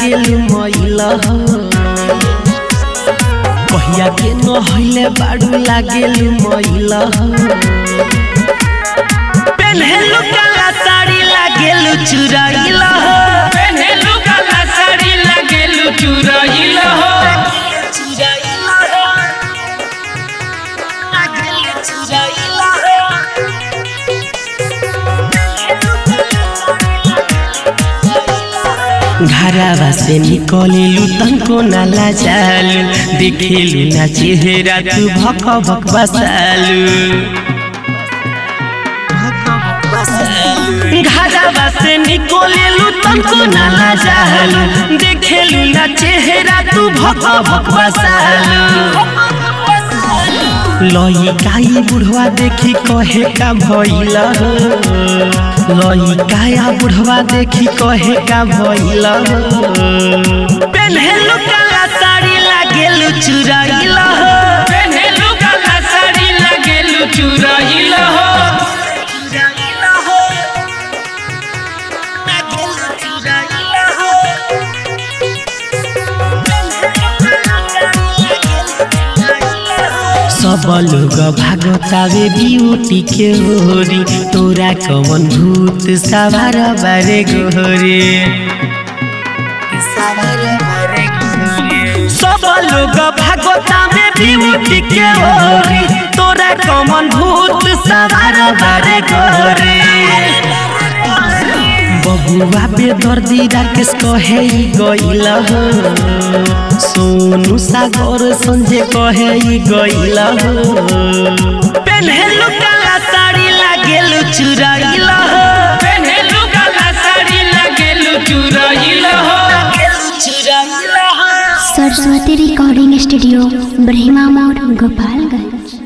लागेलु मैला कहिया के नहले बाड़ू लागेलु मैला पेन्हेलु काला साड़ी लागेलु चुराइला पेन्हेलु काला साड़ी लागेलु चुरइल हो घरवा से निकलेलु तनको नाला जालु देखेलु ना चेहरा तू भक भक बसालु घरवा से निकलेलु तनको नाला जालु देखेलु ना चेहरा तू भक भक बसालु लई काई बुढ़वा देखी कहे का भइला लई काया बुढ़वा देखी कहे का भइला पेन्हेलु काला साड़ी लागेलु चुराइला पेन्हेलु काला साड़ी लागेलु चुरइल हो सब लोग भागतावे ब्यूटी के होरी तोरा कवन भूत सवार बारे गोरे सब लोग भागतावे ब्यूटी के होरी तोरा कवन भूत सवार बारे गोरे बबुआ पे दर्दी राकेश कहे ई गइला हो सोनू सागर संजय कहे ई गइला हो पेन्हेलु काला साड़ी लागेलु चुराइला हो पेन्हेलु काला साड़ी लागेलु चुरइल हो सरस्वती रिकॉर्डिंग स्टूडियो ब्रह्मा मोड़ गोपालगंज